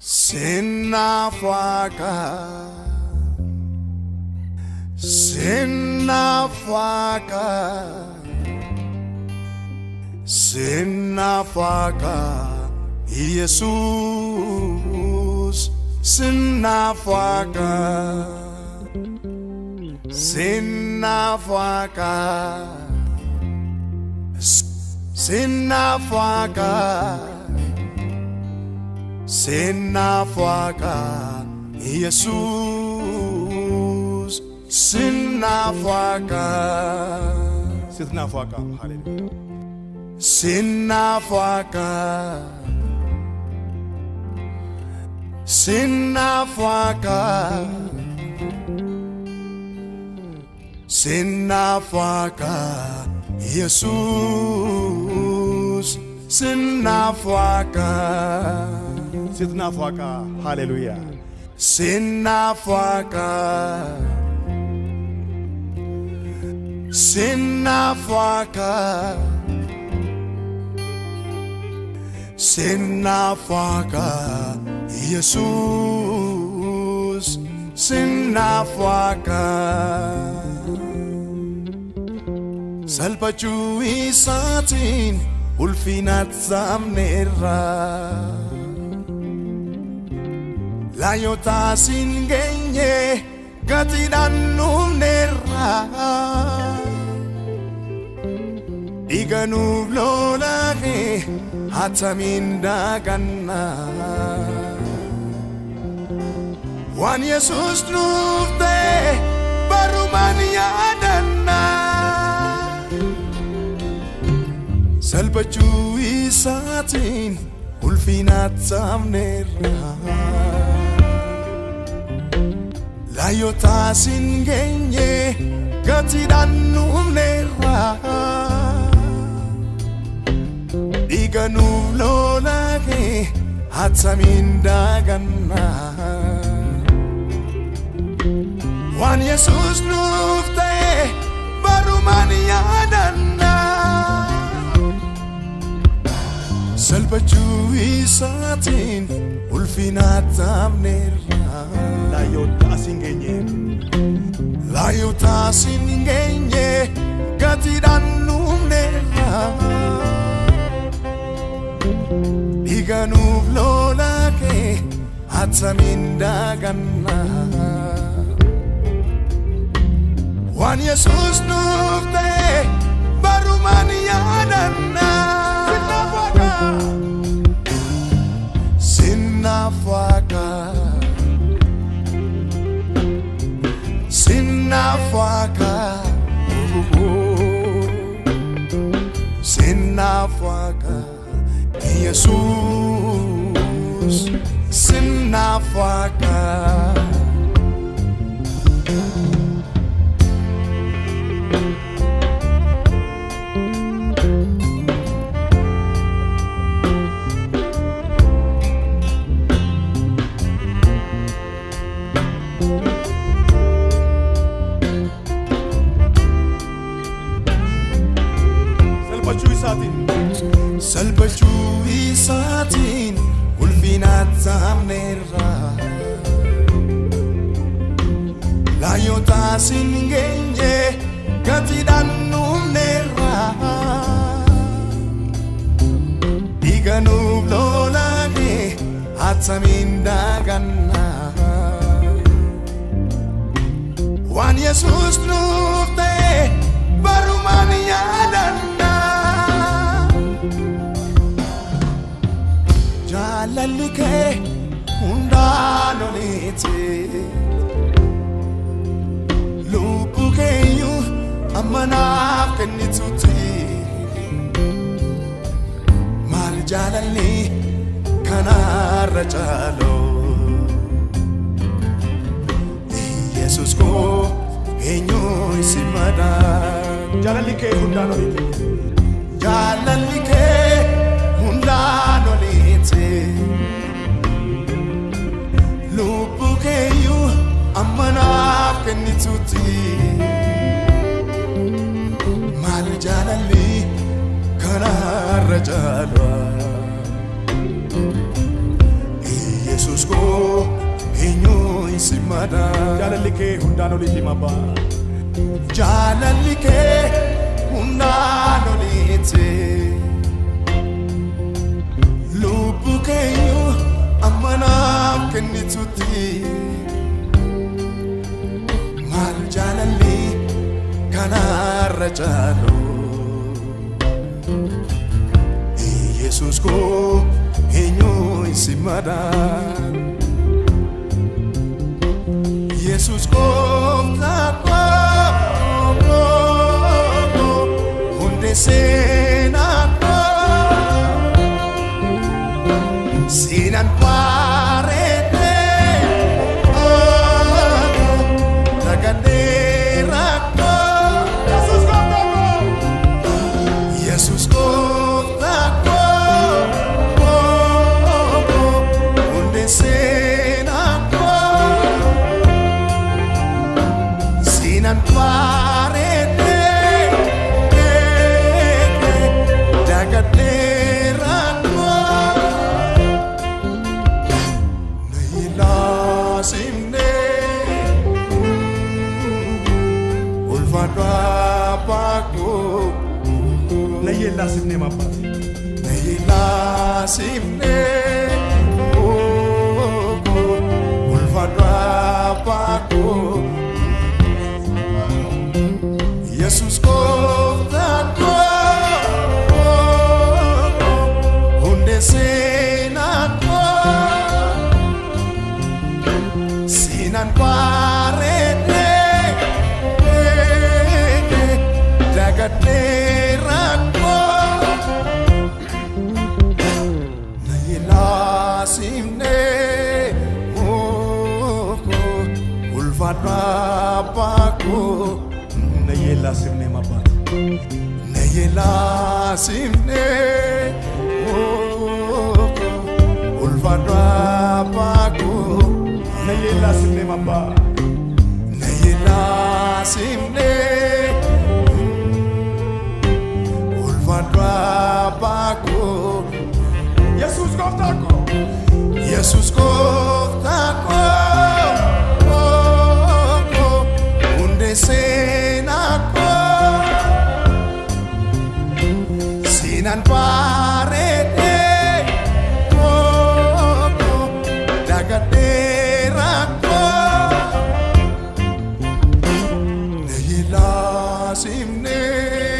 Sinafaka Sinafaka Sinafaka Jesus Sinafaka Sinafaka Sinafaka Sinafaka Jesus Sinafaka ስትናፏቃ ሃሌሉያ Sinafaka Sinafaka Sinafaka Jesus Sinafaka ስትናፏቃ ሃሌሉያ Sinafaka Sinafaka Sinafaka Jesus Sinafaka Salphachuu isaatiin ulfinaat saamneerra Laayotaas hin geenye gatiidhaan nuufneerra Dhiiga nuuf lolaaqee hatamiin daaganna Waan Yesuus nuuf ta'e barumaan yaadanna Salphachuu isaatiin ulfinaat saamneerra Laayotaas hin geenye gatiidhaan nuufneerra Dhiiga nuuf lolaaqee hatamiin daaganna Waan Yesuus nuuf ta'e barumaan yaadanna Salphachuu isaatiin ulfinaat saamneerra laayyoota asiin geenye Laayotaas hin geenye gatiidhaan nuufneerra Dhiiga nuuf lolaaqee hatamiin daaganna Waan Yesuus nuuf ta'e barumaan yaadanna Sinafaka Sinafaka Sinafaka Jesus Sinafaka salphachuu isaatiin Salphachuu isaatiin ulfinaat saamneerra Laayotaas hin geenye gatiidhaan nuufneerra Dhiiga nuuf lolaaqee hatamiin daaganna Waan Yesuus nuuf ta'e barumaan yaadanna Jaalalli kee hundaan oliiti Lubbuu keenyu amma naaf kennituuti Maal jaalalli kanarra caaloo Yesus koo eenyu si madaa jaalalli kee hundaan oliiti Jaalalli kee hundaan oliiti Lubbuu keenyu amma naaf kennituuti Maal jaalalli kanarra caalaa madaa. Jaalalli kee hundaan oliiti abbaa. Jaalalli kee hundaan oliiti. Lubbu keeyyuu amma naaf kennitutti. Maal jaalalli kanarra caalu. Yesus koo eenyu isi madaan. Yesus gooftaa koo hundee seenaa koo seenaan bareedee dagadee rakkoo Yesuus gooftaa koo. Yesus gooftaa koo hundee seenaa koo seenaan bareedee dagadee rakkoo na ilaasimnee ulfaadhu abbaakoo. Layyee laasifnee abbaa. Nailasimne oko ulfadwa pako Yesus koftako hunde senako sinan parete dagaterako Nailasimne oko ulfadwa pako Layyee laasifnee abbaa. Nailasimne oko ulfadwa pako Layyee laasifnee abbaa. Nailasimne ulfadwa pako Yesuus gooftaa koo. Yesus gooftaa koo hundee seenaa koo seenaan bareedee koo dagadee rakkoo na ilaasimnee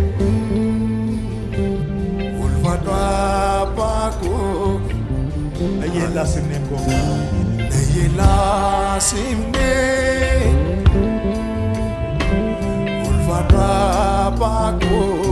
ulfaadhu abbaakoo. Layyee laasifnee gooftaa. Nailasimne ulfaadhu abbaakoo.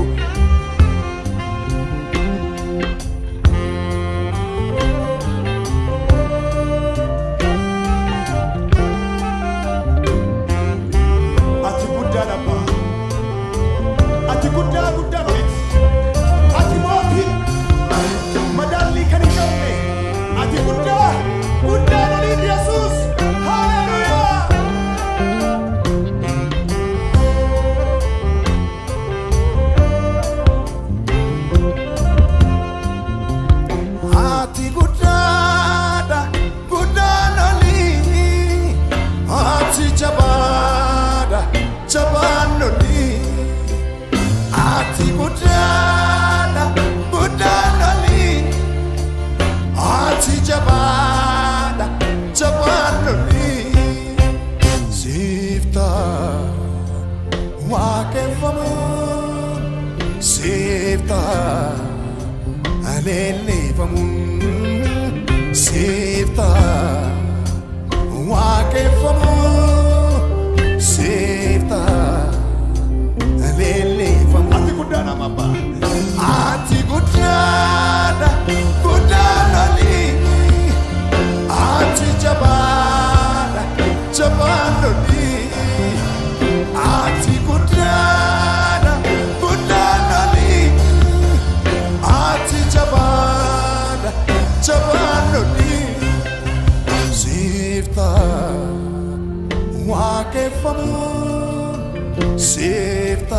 Ati guddaa abbaa. Ati guddaa guddaa miti. Ati mootii. Madaallii kan hin qabne. Ati guddaa guddaa oliiti Yesuus. Haleluuyaa. Ati guddaadha guddaan olii ati jabaadha jabaan olii ati guddaadha guddaan olii ati jabaadha jabaan olii siifta waaqeffamuun siifta. Aleelleeffamuun siifta waaqeffamuun siifta aleelleeffamuun Ati guddaa nama abbaa. ati guddaadha guddaan olii ati jabaadha jabaan olii ati guddaadha guddaan olii ati jabaadha jabaan olii siifta waaqeffamuun siifta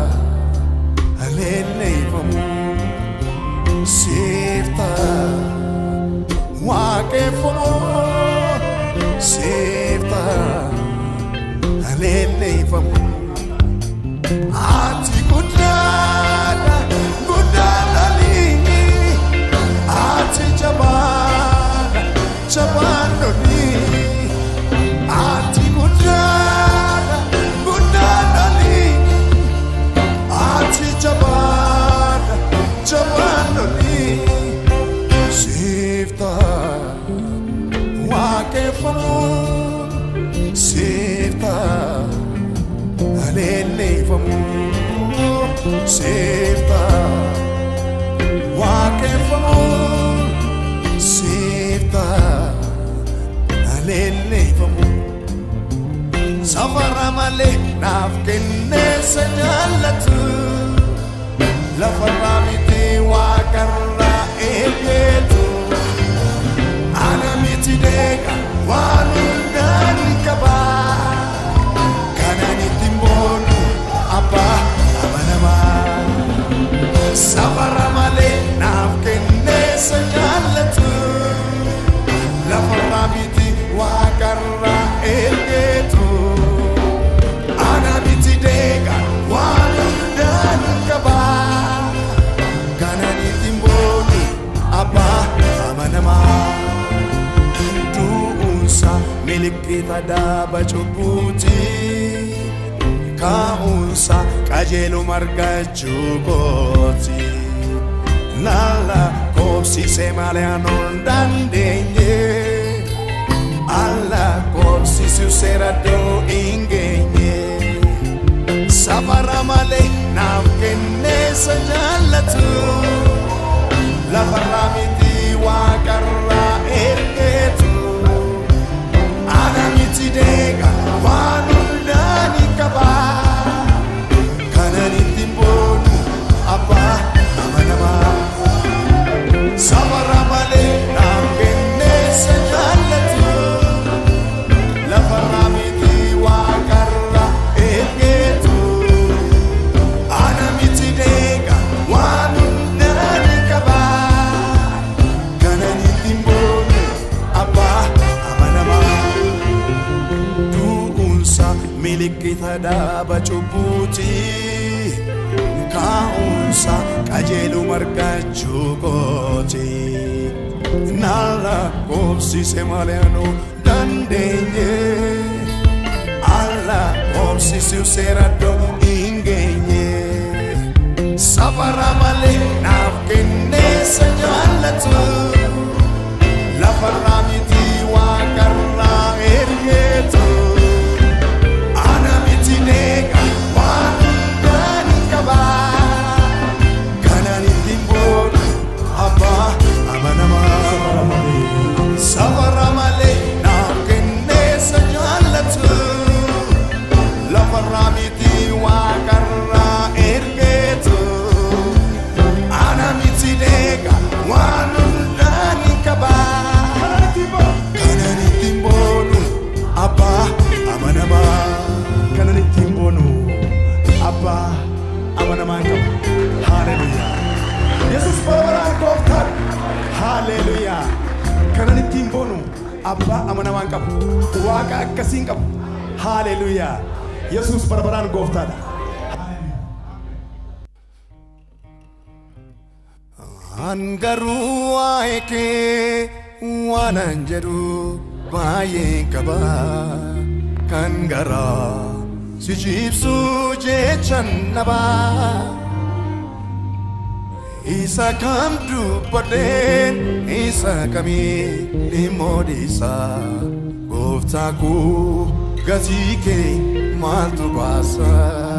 aleelleeffamuun siifta waaqeffamuun siifta aleelleeffamu ati guddaadha guddaadhani ati jabaadha jabaadhani ati guddaadha guddaadhani ati jabaadha jabaadhani sifta waaqeffamuun sifta aleelleeffamu sifta waaqeffamuun sifta aleelleeffamu safara malee naaf kenneessa jaallatu lafarraa miti waaqarraa eegeetu ana miti deega waan hundaan qaba kanan ittiin boonu abbaa amanamaa safara malee naaf kenneessa jaallatu lafarraa miti waaqarraa eegeetu ana miti deega waan hundaan qaba kanan ittiin boonu abbaa amanamaa du'uunsa milikkita daaba cubbuuti kaa'uunsa qajeelu margachuu kooti laala koobsisee malee anuun dandeenye alla koobsisu seeraddoo hin geenye safara malee naaf kenneessa jaallatu lafarraa miti waaqarraa ergeetu ana miti deega waan hundaani qaba kanan ittiin boonu abbaa amanamaa safara malee naaf kenneessa jaallatu lafarraa miti waaqarraa ergeetu ana miti deega waan hundaani qaba kanan ittiin boonu abbaa amanamaa du'uunsa milikkita daaba cubbuuti kaa'uunsa qajeelu margachuu kooti naala koobsise malee anuu dandeenye alla koobsisiu seeraddoo hin geenye safara malee naaf kenneessa jaallatu lafarraa miti waaqarraa ergeetu ana miti deega waan hundaani qaba kanan ittiin boonu abbaa amanamaa safara malee naaf kenneessa jaallatu lafarraa miti waaqarraa ergeetu ana miti deega waan hundaani qaba kanan ittiin boonu abbaa amanamaa kanan ittiin boonu abbaa amanamaan qaba haaleluyaa yesus barabaraan gooftaan haaleluyaa kanan ittiin boonu abbaa amanamaan qabu waaqa akkasiin qabu haaleluyaa yesus barabaraan gooftaadha Angaruu waa'ee kee waanan jedhu baay'ee qaba kan garaa si jibsuu jechan naba isa kam dubbadheen isa kamii ni moodisa gooftaa koo gatii kee maaltu baasa.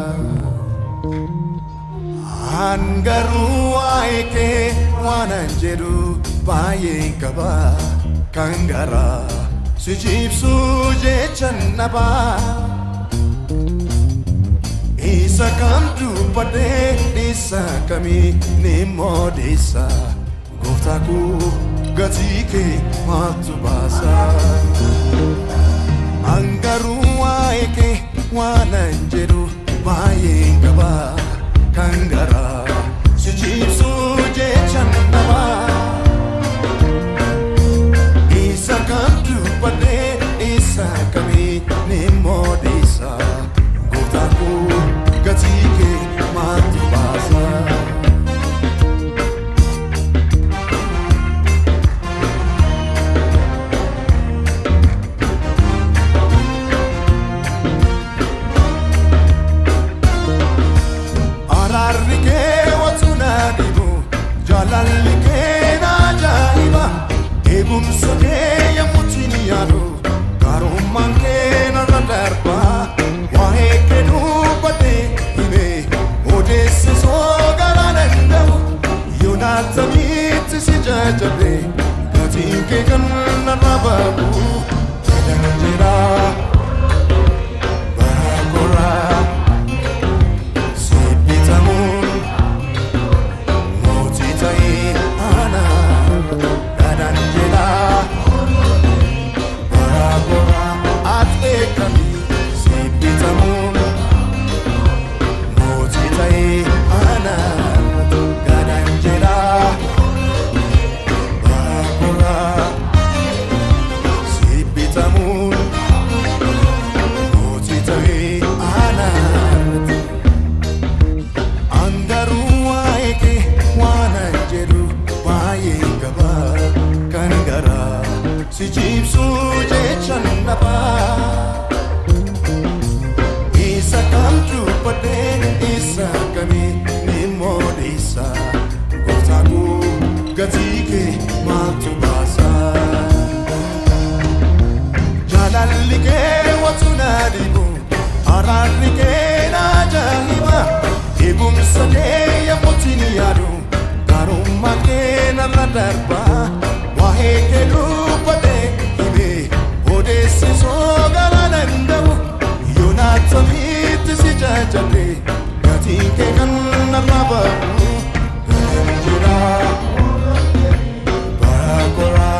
Angaruu waa'ee kee waanan jedhu baay'ee qaba kan garaa si jibsuu jechan naba isa kam dubbadhee isa kamii ni moodisa gooftaa koo gatii kee maaltu baasa. Angaruu waa'ee kee waanan jedhu baay'ee qaba kan garaa si jibsuu jechan naba isa kam dubbadhee isa kamii ni moodisa babu Gadan jira Barakora Sibitamun Moti ta'i ana Gadan jira Barakora Ate kami Sibitamun Moti ta'i ana Gadan jira Barakora Sibitamun Moti ta'i ana Angaruu waa'ee kee waan an jedhu baay'ee qaba kan garaa si ciibsuu jechan dhaba. Isa kam dubbadhee isa kamii ni moodeessa gooftaa koo gatii kee maaltu baasa. Jaalalli kee watu na dhibu araarri kee na ajaa'iba eegumsa kee yemmuutti ni yaadu gaarummaa kee narra darba waa'ee kee dubbadhee himee odeessisoo gara danda'u yoonaatamitti si jajjabe gatiin kee kan narra ba'u galan jira barakoraa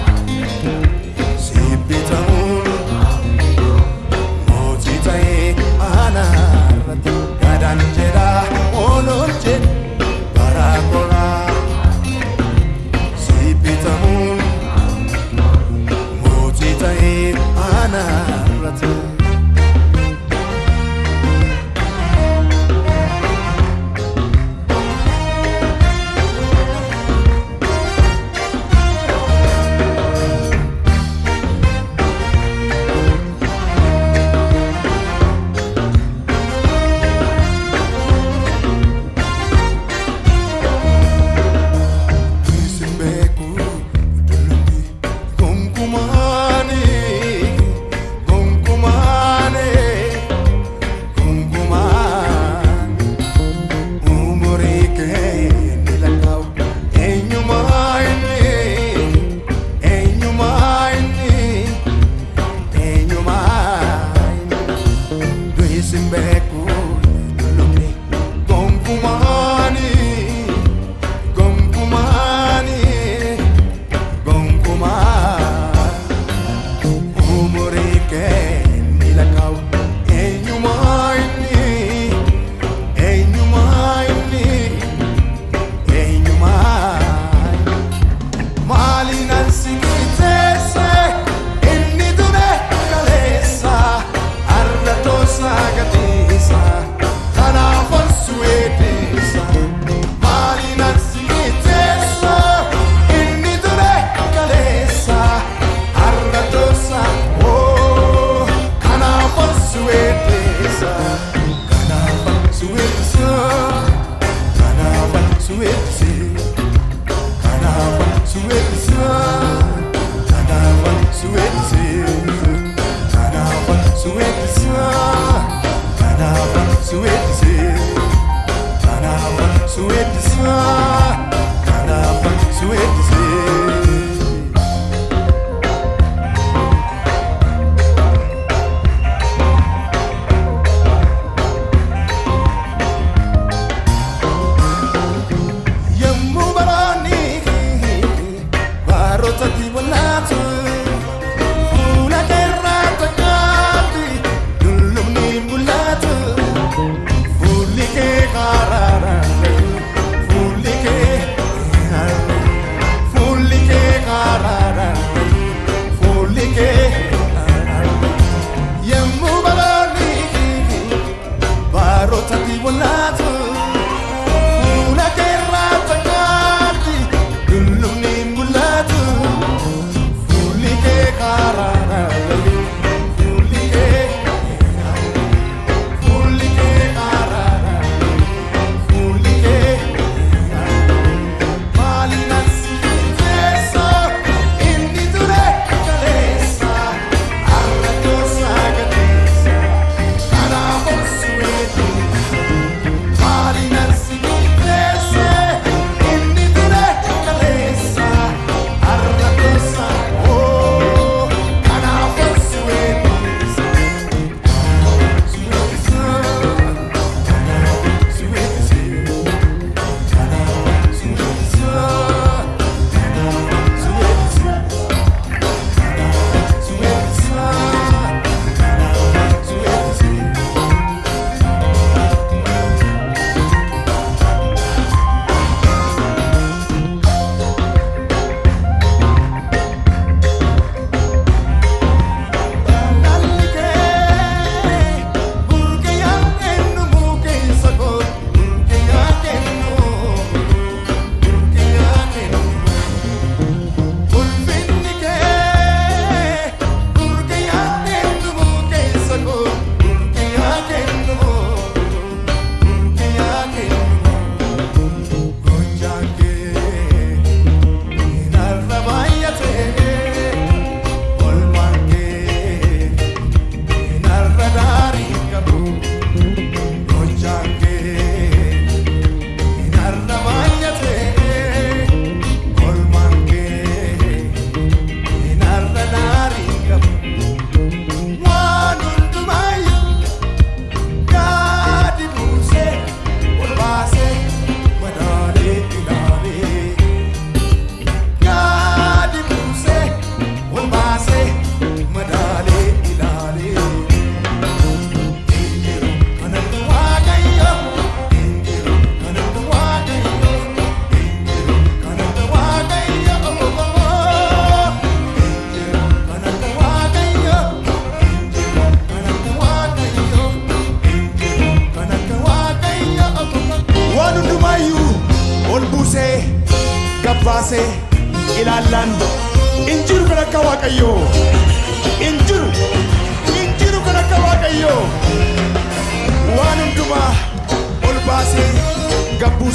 Sibitamun Moti ta'e anarratti Gadaan jedha oolol jedhe barakora Sibitamun Moti ta'e anarratti Isin beeku dullubi gonkumaani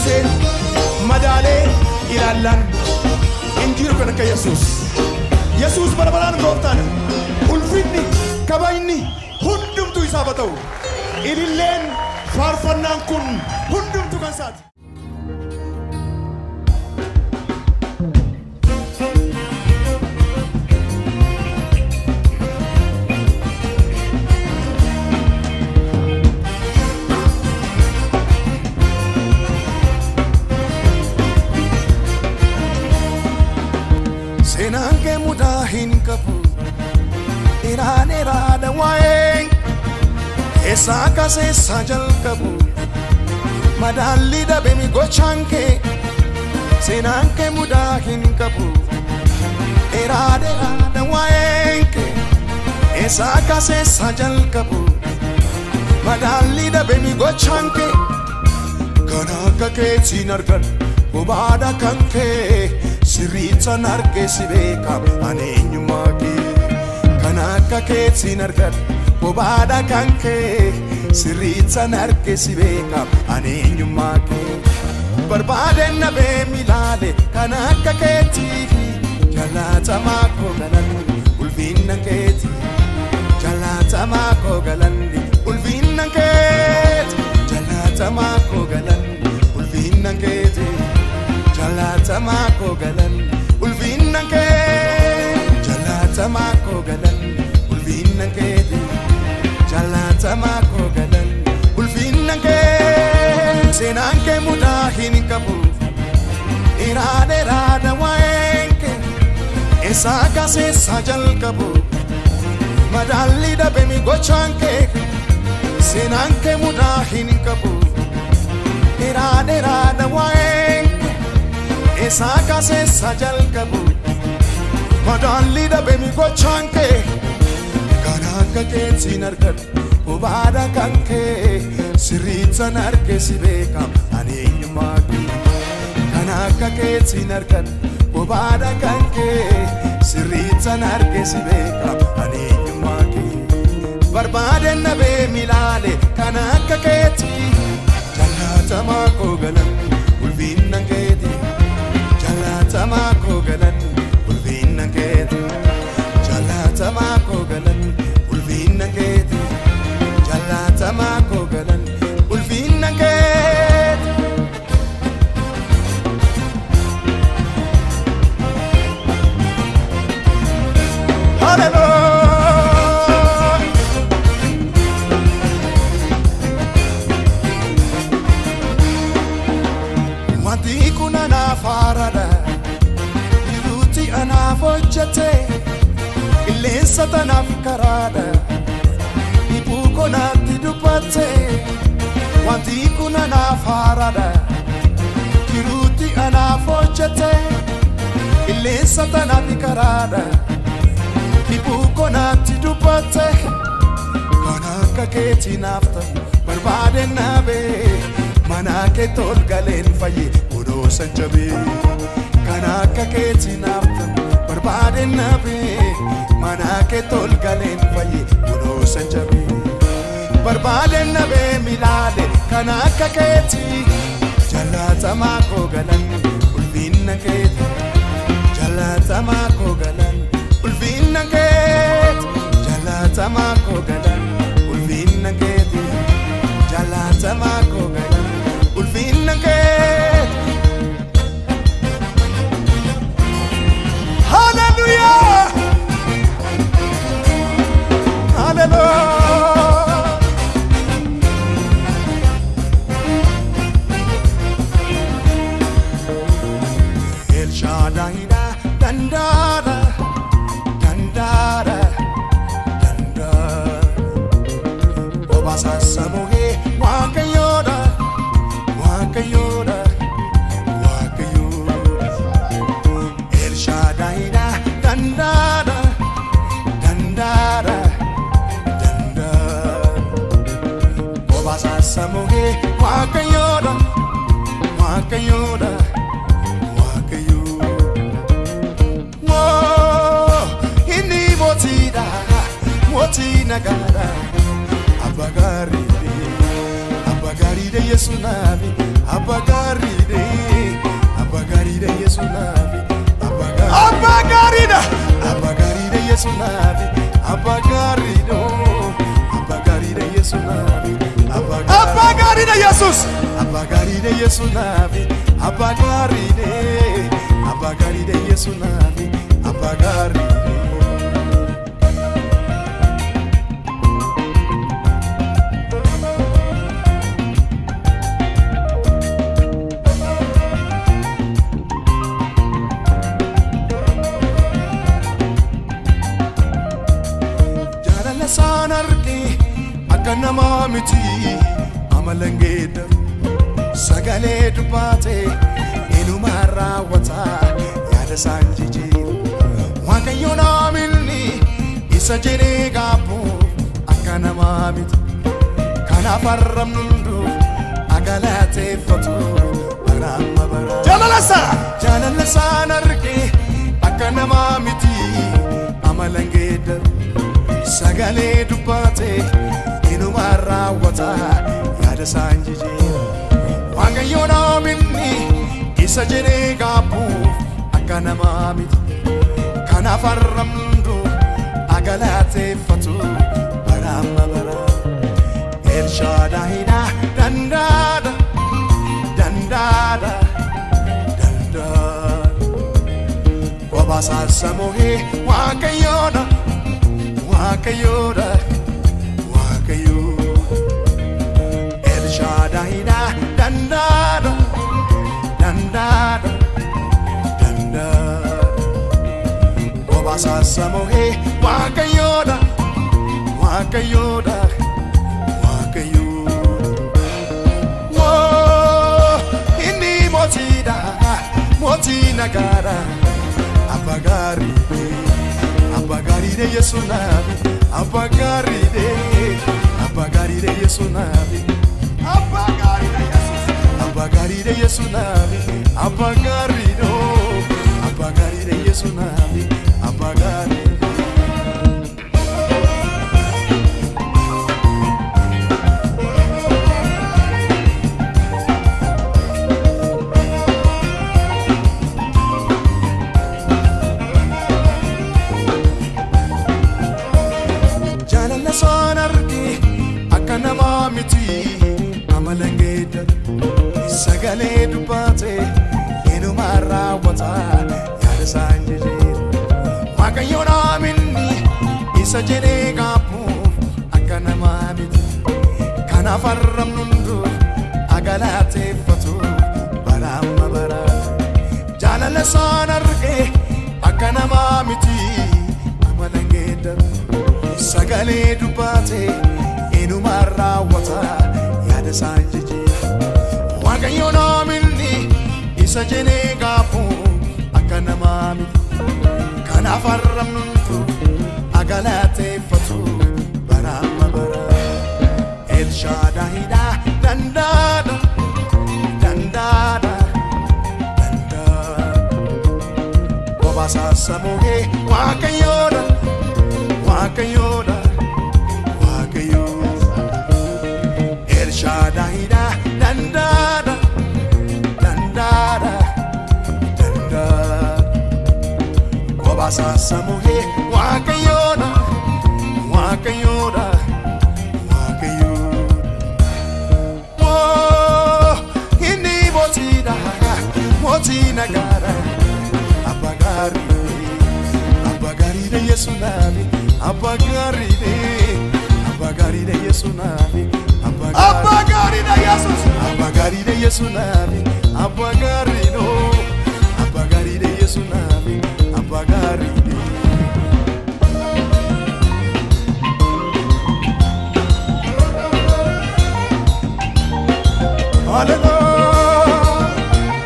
fayyiseen madaalee ilaallaan hin jiru kan akka yesuus yesuus bara baraan gooftaadha ulfinni kabajni hundumtu isaaf haa ta'u ililleen faarfannaan kun hundumtu kan isaati. seenaan kee mudaa hin qabu dheeraa dheeraadha waa'een eessaa kaseessaa jalqabu madaalli dhabemi gochaan kee seenaan kee mudaa hin qabu dheeraa dheeraadha waa'een kee eessaa kaseessaa jalqabu madaalli dhabemi gochaan kee kan akka keetiin argan bobaadha kan kee sirriitan argee si beekam ani eenyummaa kee kan akka keetiin argan bobaadha kan kee sirriitan argee si beekam ani eenyummaa kee barbaadeen na beemi ilaale kan akka keetii jaallatamaa koo galanni ulfinna keeti jaallatamaa koo galanni ulfinna keeti jaallatamaa koo galanni ulfinna keeti jaallatamaa koo galanni ulfinna keeti jaallatamaa koo galanni ulfinna keeti jaallatamaa koo galanni ulfinna keeti seenaan kee mudaa hin qabu dheeraa dheeraadha waa'een kee eessaa kaseessaa jalqabu madaalli dhabemi gochaan kee seenaan kee mudaa hin qabu dheeraa dheeraadha waa'een kee eessaa kaseessaa jalqabu madaalli dhabemi gochaan kee kan akka keetiin argadhu bobaadha kan kee sirriitan arge si beekam ani eenyummaa kee kan akka keetiin argadhu bobaadha kan kee sirriitan arge si beekam ani eenyummaa kee barbaadeen na beemi ilaale kan akka keetii jaallatamaa koo galanni ulfinna keeti jaallatamaa koo galanni ulfinna keeti jaallatamaa koo galanni ulfinna keeti jaallatamaa koo galanni ulfinna keeti. Hallelujah. Wanti kun anaaf haaradha Jiruuti anaaf hojjete Qilleensa tanaaf karaadha Dhibuu konaatti dubbatte Wanti kun anaaf haaradha Jiruuti anaaf hojjete Qilleensa tanaaf karaadha Dhibuu konaatti dubbatte Kan akka keetii naaf ta'u barbaade naabee mana kee tol galeen fayye odoo san jabee kan akka keetii naaf ta'u barbaade naabee mana kee tol galeen fayye odoo san jabee barbaade nabee milaale kan akka keetii jaallatamaa koo galan ulfinna keeti jaallatamaa koo galan ulfinna keeti jaallatamaa koo galan ulfinna keeti jaallatamaa koo galan ulfinna keeti. Hallelujah! Hallelujah! El Shaddai'dha dandaara dandaara dandaara Obasa Samuhee Waaqayyoodha Waaqayyoodha Waaqayyoodha El Shaddai'dha dandaara dandaara dandaara Obasa Samuhee Waaqayyoodha Waaqayyoodha Waaqayyoodha Moo inni mootiidha mootii nagaadha abba gaariidha abba gaariidha yesu naafi abbaa gaariidha abbaa gaariidha yesu naafi abbaa gaariidha abbaa gaariidha yesu naafi abbaa gaariidha abbaa gaariidha yesu naafi abbaa gaariidha yesus abbaa gaariidha yesu naafi abbaa gaariidha abbaa gaariidha yesu naafi abbaa gaariidha. jaalala isaan arge akka namaa miti amalan geeddaru sagalee dubbaate inumaan raawwata yaada isaan jijjiiru waaqayyo naamilni isa jedhee gaabbu akka namaa miti kanaaf arrabnu hundu agalateeffatu baraamma bara jaalala isaa jaalala isaan arge akka namaa miti amalan geeddaru sagalee dubbaate inumaan raawwata yaada isaan jijjiira waaqayyo naaminni isa jedhee gaabbuuf akka namaa miti kanaaf arrabnu agalateeffatu baraamma bara elshaadaahidha dandaada dandaada dandaada obasaasamohee waaqayyoodha waaqayyoodha waaqayyo elshaadaahidha dandaada dandaada dandaada obasaasamohee waaqayyoodha waaqayyoodha waaqayyo Woo, inni mootiidha mootii nagaadha abbaa gaariidhe abbaa gaariidhe yesu naafi abbaa gaariidhe abbaa gaariidhe yesu naafi abbaa gaariidhe yesus abbaa gaariidhe yesu naafi abbaa gaariidhe oo, abbaa gaariidhe yesu naafi abbaa gaariidhe. jaalala isaan arge akka namaa miti amalan geeddaru sagalee dubbaate inumaan raawwata yaada isaan jijjiira waaqayyo naaminni isa jedhee gaabbuuf akka namaa miti kanaaf arrabnu hundu agalateeffatu baraamma bara jaalala isaan arge akka namaa miti amalan geeddaru sagalee dubbaate inumaan raawwata yaada isaan jijjiira waaqayyo naaminni isa jedhee gaabbu akka namaa miti kanaaf arrabnuntu agalateeffatu baraamma bara elshaadaahidha dandaada dandaada dandaada obasaasamohee waaqayyoodha waaqayyoodha waaqayyo elshaadaahidha dandaada dandaada dandaada obasaasamohee waaqayyoodha waaqayyoodha waaqayyoodha Woo, inni mootiidha mootii nagaadha abbaa gaarii abbaa gaariidha yesu naafi abbaa gaariidha abbaa gaariidha yesu naafi abbaa gaariidha yesus abbaa gaariidha yesu naafi abbaa gaariidha oo, abbaa gaariidha yesu naafi abbaa gaariidha. Hallelujah.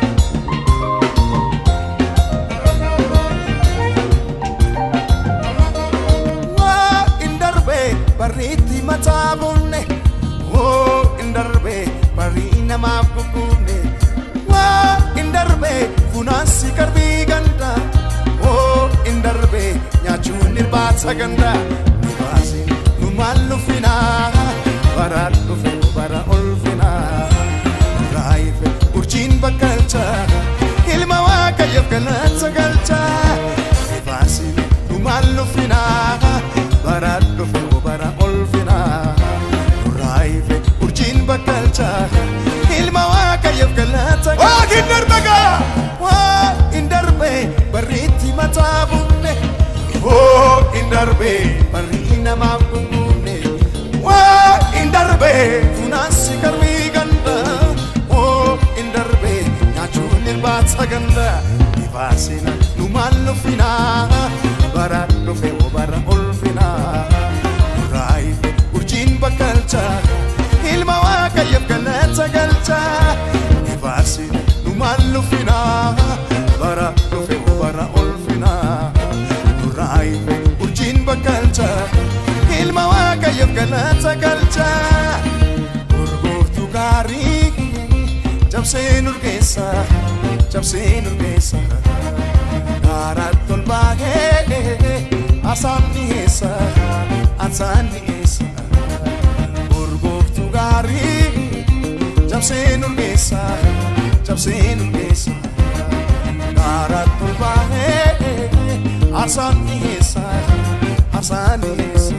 waa in darbe barriitti mataa bunne oo in darbe barrii namaaf gugguunne waa in darbe funaansi garbii ganda oo in darbe nyaachuun irbaata ganda nu baasin nu maal nufinaa bara dhufe bara ulfinaa raayife urjiin bakkalcha ilma waaqayyoof galata galcha ifaasiin dhumaan luffina bara dhufe bara olfina raayife urjiin bakkalcha ilma waaqayyoof galata galcha Waaqin darbe gaa waa hin darbe barriitti mataa bunne oo hin darbe barri namaaf gugguunne waa hin darbe funaansi garbii ganda oo hin darbe nyaachuun irbaata ganda ifaasina numaan nuffina bara dhufe oo bara olfina raayife urjiin bakkalcha ilma waaqayyoof galata galcha ifaasina numaan nuffina bara dhufe oo bara olfina raayife urjiin bakkalcha ilma waaqayyoof galata galcha urgooftuu gaarii cabsee nurgeessa cabsee nurgeessa gaaratti ol baahee asaan dhiyeessa asaan dhiyeessa urgooftuu gaarii cabsee nurgeessa cabsee nurgeessa gaaratti ol baahee asaan dhiyeessa asaan dhiyeessa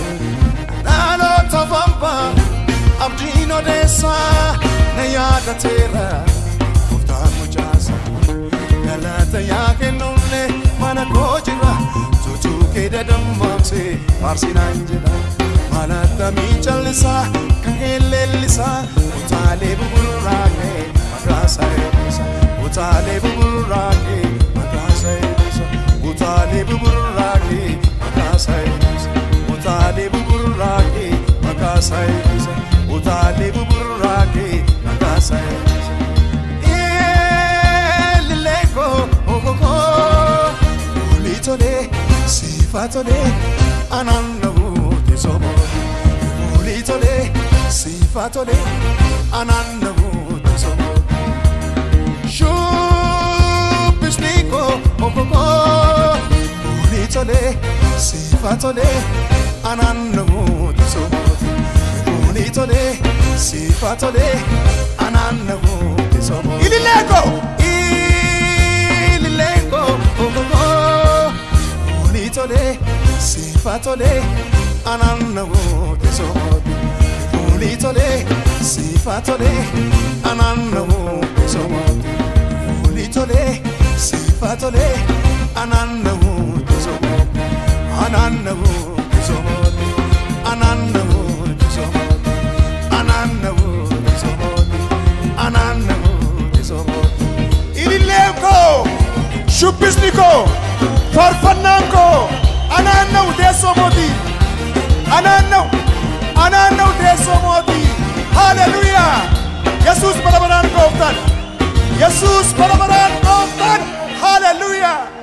dhaloota famba abdiin odeessa na yaadateera gooftaan mucaasa galata yaa kennulle mana koo jira tutuu kee dadammaamse faarsinaan jedha malattamii callisaa kaheen leellisaa utaalee buburraa kee maqaasaa eebbisa utaalee buburraa kee maqaasaa eebbisa utaalee buburraa kee maqaasaa eebbisa utaalee buburraa kee maqaasaa eebbisa utaalee buburraa kee maqaasaa eebbisa Eelileko okoko ulitole sifatole anannabuute sobo ulitole sifatole anannabuute sobo Shubbisniko okoko ulitole sifatole anannabuute sobo ulitole sifatole anannabuute sobo ilileeko ililengo ogogo ulitole sifatole anannawote somote ulitole sifatole anannawote somote ulitole sifatole anannawote somote anannawote somote anannawote somote anannawote somote anannawote somote ilileen koo shubbisni koo faarfannaan koo anaanna'u teessoo mootii anaanna'u anaanna'u teessoo mootii haaleluuyaa yesuus bara baraan gooftan yesuus bara baraan gooftan haaleluuyaa